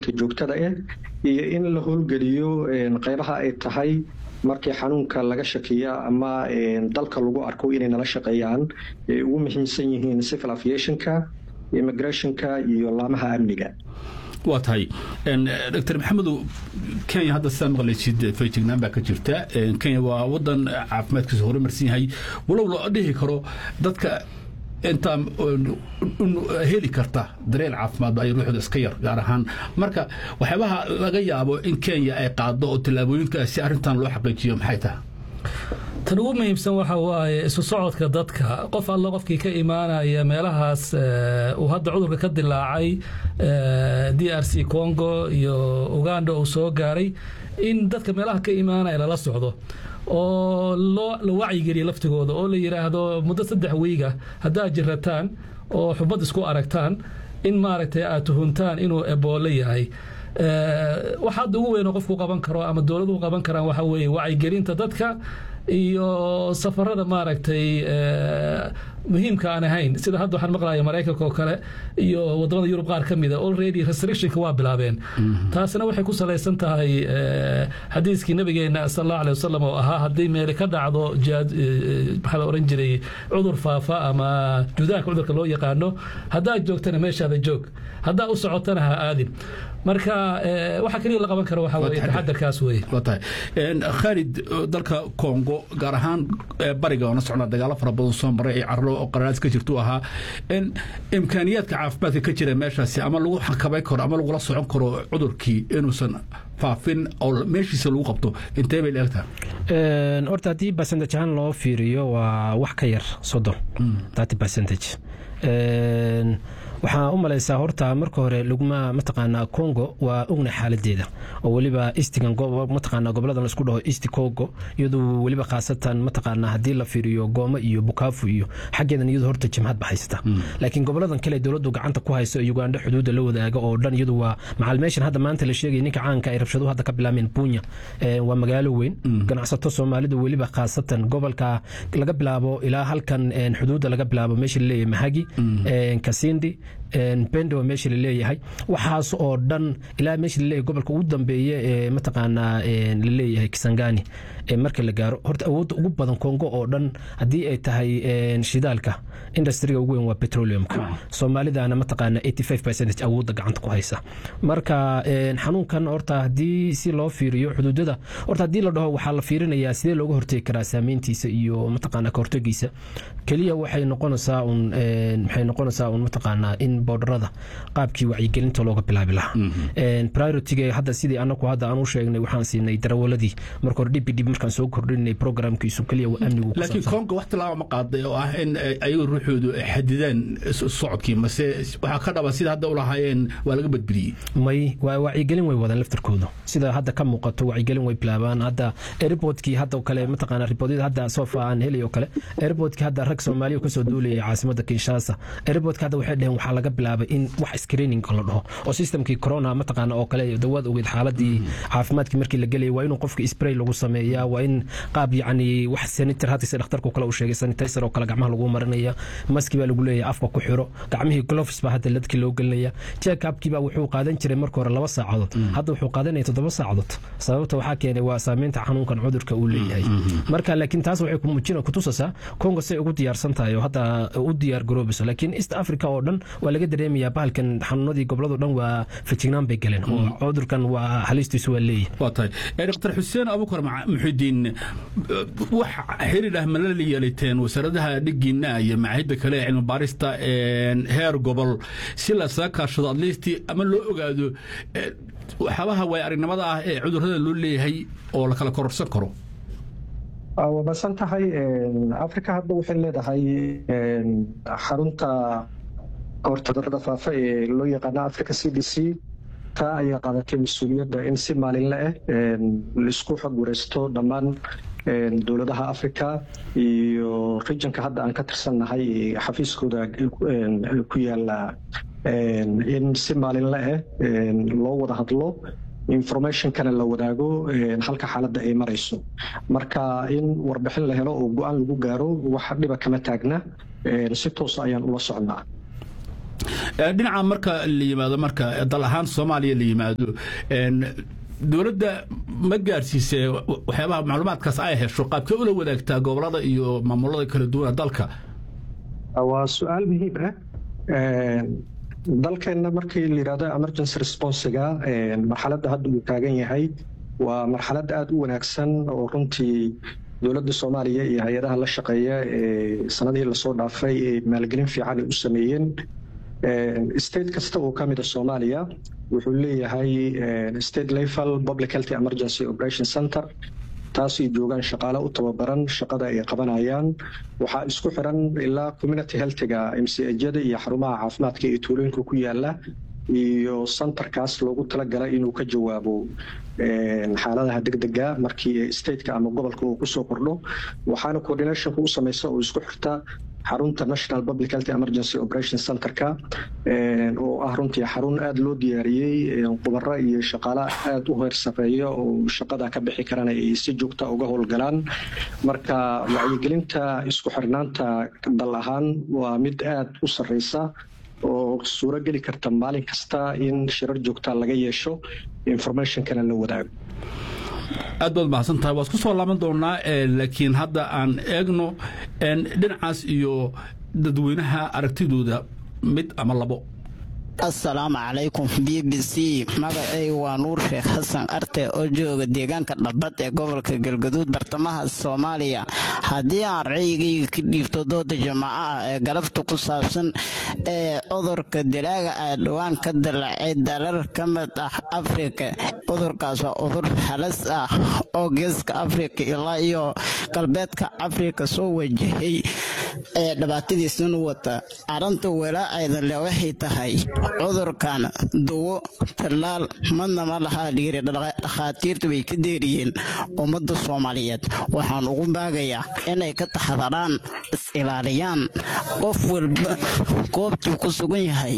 monitorinka joogtada ah iyo in la howlgeliyo qaybaha ay tahay markii xanuunka laga shakiya ama dalka lagu arko inay nala shaqeeyaan ay ugu muhiimsan yihiin civil aviationka immigrationka iyo laamaha amniga waa tahay dr maxamedow kenya hadda sidaa maqlaysid feejignaan baa ka jirta kenya waa wadan caafimaadkiisa horumarsan yahay walow la dhihi karo dadka intaa heli karta dareel caafimaadba ay ruuxda iska yar gaar ahaan marka waxyaabaha laga yaabo in kenya ay qaado oo tallaabooyinkaasi arrintan loo xaqiijiyo maxay tahay tan ugu muhiimsan waxa waaye isu socodka dadka qof alla qofkii ka imaanaya meelahaas uu hadda cudurka ka dilaacay d r c congo iyo uganda uu soo gaaray in dadka meelaha ka imaanaya lala socdo oo la wacyigeliya laftigooda oo la yidhaahdo muddo saddex wiiga haddaad jirataan oo xubad isku aragtaan in maaragtay aad tuhuntaan inuu eboole yahay waxa hadda ugu weyn oo qofku qaban karo ama dowladuhu qaban karaan waxa weeye wacyigelinta dadka iyo safarada maaragtay muhiimka aan ahayn sida hadda waxaan maqlaya maraykanka oo kale iyo wadamada yurub qaar ka mida already restrictionka waa bilaabeen taasina waxay ku salaysan tahay xadiiskii nabigeena sal allahu alay wasalam oo ahaa haddii meeli ka dhacdo maxaa la oran jiray cudur faafa ama judaanka cudurka loo yaqaano haddaad joogtana meeshaada joog haddaa u socotana ha aadin marka waxa keliya la qaban karo waxa weye taxadarkaas weye waa tahay khaalid dalka congo gaar ahaan bariga oona socnaa dagaalo fara badan soo maray ee carro oo qaranaas ka jirtu ahaa imkaaniyaadka caafimaadka ka jira meeshaasi ama lagu xakabayn karo ama lagula socon karo cudurkii inuusan faafin oo meeshiisa lagu qabto intee bay leegtaha horta haddii percentage ahaan loo fiiriyo waa wax ka yar soddon thirty percentage waxaa u malaysaa horta marka hore laguma mataqaanaa congo waa ogna xaaladeeda oo weliba istigan mataqaanaa goboladan laisku dhaho east congo iyadu weliba khaasatan mataqaanaa haddii la fiiriyo gooma iyo bukaafu iyo xaggeedan iyadu horta jimhad baxaysata laakiin goboladan kale dowladdu gacanta ku hayso uganda xuduudda la wadaaga oo dhan iyadu waa macal meeshan hadda maanta la sheegaya ninka caanka ay rabshaduhu hadda ka bilaameen bunya waa magaalo weyn ganacsato soomaalidu weliba khaasatan gobolka laga bilaabo ilaa halkan xuduudda laga bilaabo meesha laleeyahay mahagi kasindi bendo meesha laleeyahay waxaas oo dhan ilaa meesha laleeyahay gobolka ugu dambeeye ee mataqaanaa laleeyahay kisangani marka la gaaro horta awoodda ugu badan kongo oo dhan haddii ay tahay shidaalka industriga ugu weyn waa petroleumka soomaalidana mataqaanaa eighty five percentage awoodda gacanta ku haysa marka xanuunkan horta haddii si loo fiiriyo xuduudada horta haddii la dhaho waxaa la fiirinayaa sidee looga hortegi karaa saameyntiisa iyo mataqaanaa ka hortegiisa keliya waxay noqonaysaa un maxay noqonaysaa un mataqaanaa in boodharada qaabkii wacyigelinta looga bilaabi lahaa prioritiga hadda sidii anaku hadda aan u sheegnay waxaan siinay darawaladii marka hore dhib dhib markaan soo kordhinay programkiisu keliya waa amnigu laakiin konga wax tilaaba ma qaaday oo ah in ayagu ruuxoodu xadidaan socodkii mase waxaa ka dhaba sida hadda u lahaayeen waa laga badbadiyey may waa wacyigelin way wadaan laftarkooda sida hadda ka muuqato wacyigelin way bilaabaan hadda airportkii hadda kale mataqaana riboodada hadda sofa aan helay oo kale airportkii hadda rag soomaaliya kasoo duulayay caasimada kinshasa airportka hadda waxay dheheen waxaa laga bilaabay in wax screening la dhaho oo systemkii corona mataqaana oo kale dawaad ogeed xaaladii caafimaadkii markii la gelayay waa inuu qofka spray lagu sameeyaa waa in qaab yacni wax sanitar hadda sida dhakhtarku kale uu sheegay sanitizer oo kale gacmaha lagu marinaya maski baa lagu leeyahay afka ku xiro gacmihii gloves baa hadda ladkii loo gelinaya check upkii baa wuxuu qaadan jiray marka hore laba saacadood hadda wuxuu qaadanaya toddoba saacadood sababta waxaa keenay waa saameynta xanuunkan cudurka uu leeyahay marka laakiin taas waxay kumujina kutusaysaa congo say ugu diyaarsan tahay oo hadda u diyaar garoobayso laakiin east africa oo dhan waa laga dareemayaa bahalkan xanuunadii gobolado dhan waa fejignaan bay galeen oo cudurkan waa halistiisu waa leeyahay waa tahay dr xuseen abukar muxidiin wax xiriir ah ma la yeelateen wasaaradaha dhigiina iyo macaahidda kale ee cilmi baarista heer gobol si lasaga kaashado adlisti ama loo ogaado waxyaabaha waay aragnimada ah ee cudurrada loo leeyahay oo la kala kororsan karo waa masan tahay africa hadda waxay leedahay xarunta horta cudurrada faafa ee loo yaqaano africa c d c taa ayaa qaadatay mas-uuliyadda in si maalinle ah laisku xog wareysto dhammaan dowladaha africa iyo regionka hadda aan ka tirsannahay xafiiskooda ku yaala in si maalinle ah loo wada hadlo informationkana la wadaago halka xaaladda ay marayso marka in warbixin la helo oo go-aan lagu gaaro wax dhiba kama taagna si toosa ayaan ula socnaa dhinaca marka la yimaado marka dal ahaan soomaaliya la yimaado dowladda ma gaarsiisee waxyaabaha macluumaadkaas ay hesho qaabkee ula wadaagtaa gobolada iyo maamulada kala duwana dalka waa su-aal muhiim ah dalkeenna markii la yidhahdo emergency responsiga marxaladda hadda uu taagan yahay waa marxalad aada u wanaagsan oo runtii dowladda soomaaliya iyo hay-adaha la shaqeeya ee sanadihii lasoo dhaafay ee maalgelin fiican ay u sameeyeen state kasta oo ka mid a soomaaliya wuxuu leeyahay state level public health emergency operation center taasay joogaan shaqaale u tababaran shaqada ay qabanayaan waxaa isku xiran ilaa community healthiga mcjada iyo xarumaha caafimaadka ee tuulooyinka ku yaala iyo centerkaas loogu talagalay inuu ka jawaabo xaaladaha degdega markii stateka ama gobolka uu kusoo kordho waxaana coordinationka u samaysa oo isku xirta xarunta national public health emergency operation centerka oo ah runtii xarun aada loo diyaariyey khubaro iyo shaqaale aada u heer sareeya oo shaqada ka bixi karana ay si joogta uga howlgalaan marka wacyigelinta isku xirnaanta dal ahaan waa mid aada u sareysa oo suuro geli karta maalin kasta in shirar joogta laga yeesho informationkana la wadaago aad baad mahadsan tahay waa isku soo laaban doonaa laakiin hadda aan eegno dhinacaas iyo dadweynaha aragtidooda mid ama labo assalaamu calaykum b b c magacayga waa nuur sheekh xasan arte oo jooga deegaanka dhabbad ee gobolka galgaduud bartamaha soomaaliya haddii aan raygayga ka dhiibto dooda jamaaco ah ee galabta ku saabsan ee cudurka dilaaga ah dhowaan ka dalaacay dalal ka mid ah afrika cudurkaas waa cudur halas ah oo geeska afrika ilaa iyo galbeedka afrika soo wajahay ee dhibaatadiisana wata arrinta walaa-ayda le waxay tahay cudurkan duwo tallaal madna ma lahaa dhiiri dhakhaatiirtu way ka deeriyeen ummadda soomaaliyeed waxaan ugu baagayaa inay ka taxadaraan is-ilaaliyaan qof walba goobtuu ku sugan yahay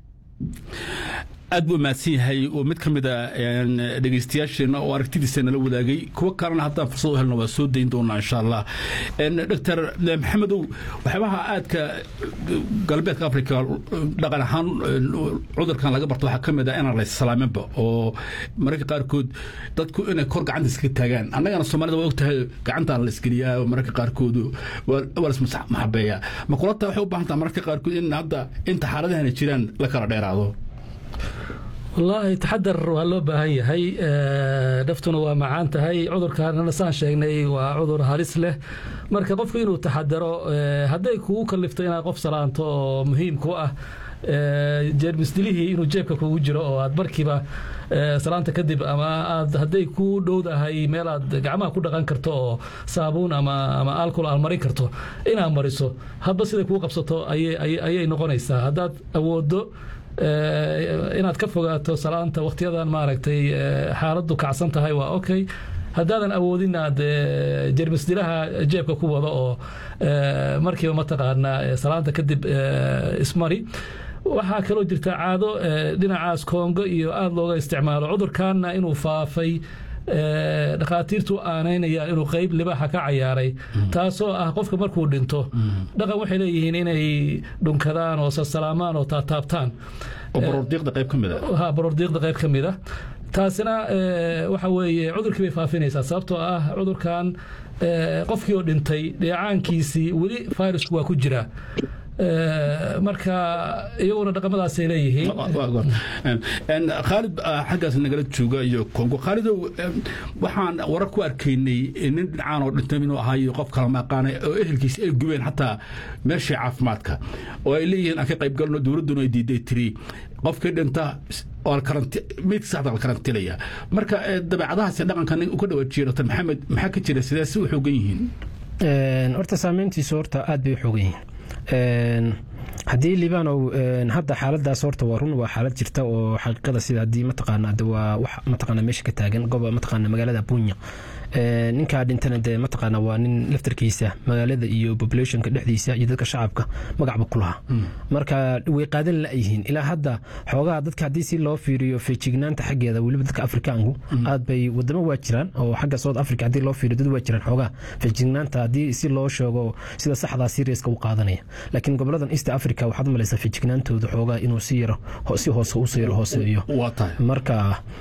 aad buu mahadsan yahay oo mid ka mid a dhegeystayaasheenna oo aragtidiisa nala wadaagay kuwo kalena haddaan fursad u helno waa soo dayn doonaa insha allah doctor maxamedow waxyaabaha aadka galbeedka africa dhaqan ahaan cudurkan laga barto waxaa ka mid ah inaan laysalaaminba oo mararka qaarkood dadku inay kor gacanta iskaga taagaan annagana soomaalida waa ogtahay gacantaa la isgeliyaa oo mararka qaarkood waa lasmaxabeeyaa ma kula taa waxay u baahan taha mararka qaarkood in hadda inta xaaladahana jiraan la kala dheeraado wallaahi taxadar waa loo baahan yahay naftuna waa macaan tahay cudurkaanana saan sheegnay waa cudur halis leh marka qofku inuu taxadaro hadday kugu kalifto inaad qof salaanto oo muhiim ku ah jeermisdilihii inuu jeebka kugu jiro oo aad markiiba salaanta kadib ama aad hadday ku dhowdahay meel aad gacmaha ku dhaqan karto oo saabuun ama ama alcohol aad marin karto inaad mariso hadba siday kuu qabsato ayay noqonaysaa haddaad awoodo inaad ka fogaato salaanta wakhtiyadan maaragtay xaaladdu kacsan tahay waa okay haddaadan awoodin aad jermisdilaha jeebka ku wado oo markiiba mataqaanaa salaanta kadib ismari waxaa kaloo jirta caado dhinacaas koongo iyo aada looga isticmaalo cudurkaanna inuu faafay dhakhaatiirtu aanaynayaan inuu qeyb libaaxa ka cayaaray taasoo ah qofka markuu dhinto dhaqan waxay leeyihiin inay dhunkadaan oo sasalaamaan oo taataabtaan baroordiiqda qayb ka mid a taasina waxa weeye cudurkii bay faafinaysaa sababtoo ah cudurkan qofkii oo dhintay dheecaankiisii weli fayrasku waa ku jiraa marka iyaguna dhaqamadaasay leeyihiin khaalid xaggaas nagala jooga iyo kongo khaalidow waxaan warar ku arkaynay nin dhinacaan oo dhintay inuu ahaayo qof kala maqaanay oo ehelkiisa ay gubeen xataa meeshii caafimaadka oo ay leeyihiin aan ka qayb galno dowladduna ay diiday tiri qofkii dhinta meydka saxda la karantilaya marka dabeecadahaas dhaqanka nin uka dhawaajiya dr maxamed maxaa ka jira sidee si u xoogan yihiin horta saameyntiisu horta aad bay u xoogan yihiin haddii libaanow hadda xaaladaas horta waa run waa xaalad jirta oo xaqiiqada sida haddii mataqaana waa wax mataqaana meesha ka taagan gobo mataqaana magaalada bunya ninkaa dhintana dee mataqaana waa nin laftarkiisa magaalada iyo populationka dhexdiisa iyo dadka shacabka magacba ku lahaa marka way qaadan la-yihiin ilaa hadda xoogaha dadka haddii si loo fiiriyo feejignaanta xaggeeda weliba dadka afrikaanku aad bay wadamo waa jiraan oo xagga south africa haddii loo fiiriyo dad waa jiraan xoogaha feejignaanta haddii si loo sheego sida saxdaa seriaska u qaadanaya laakiin goboladan east africa africa waxaad u malaysaa fijignaantooda xoogaa inuu si yaro si hoose usii yaro hooseeyo waa tahay marka